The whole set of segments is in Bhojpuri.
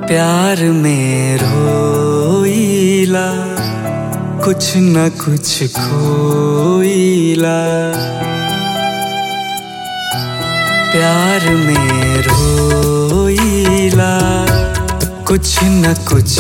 प्यार में रोईला कुछ न कुछ खोईला प्यार में रोईला कुछ न कुछ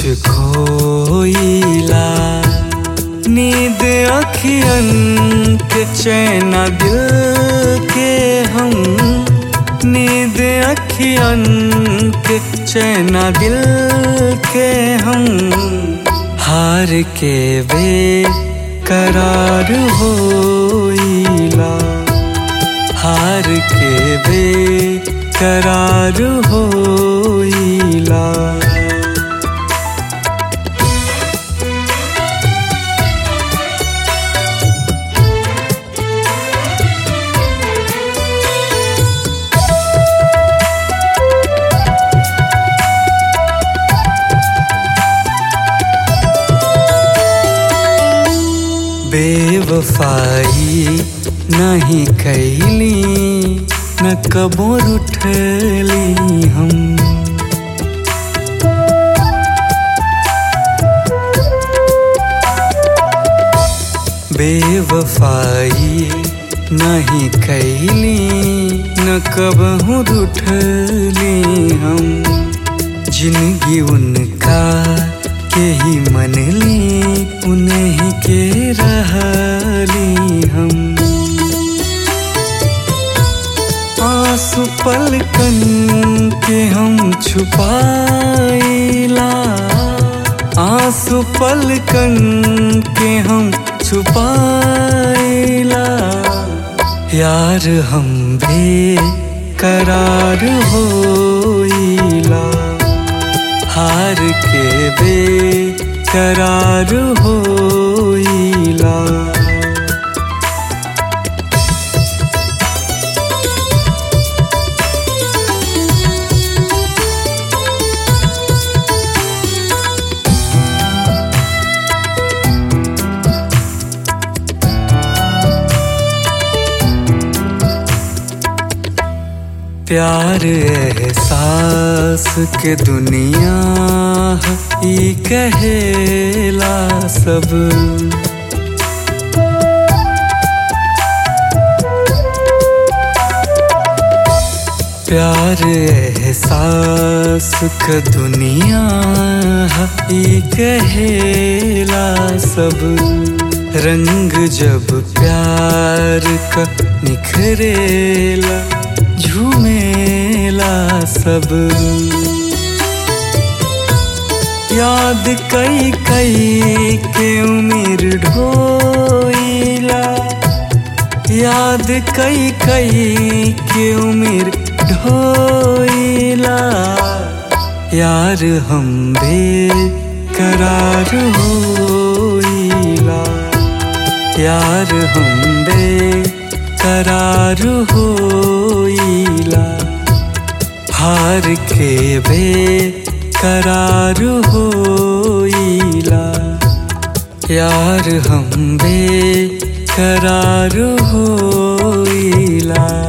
खोईला नींद अखियन के चैना दिल के हम नींद अखियन के चैना दिल के हम हार के वे करार होइला हार के वे करार होइला बेवफाई नहीं कैली न कबो उठली हम बेवफाई नहीं कैली न कबहू उठली हम जिंदगी उनका के ही मनली उन्हीं के रहली हम आंसू पलकन के हम छुपाइला आंसू पलकन के हम छुपाइला यार हम भी करार होइला हार के बे करार होइला प्यार एहसास के दुनिया ही कहेला सब प्यार एहसास के दुनिया ही कहेला सब रंग जब प्यार का निखरेला झूमेला सब याद कई कई के उम्र ढोइला याद कई कई के उम्र ढोइला यार हम बे करार होइला यार हम बे करार होइला हार के बे करार होइला यार हम बे करार होइला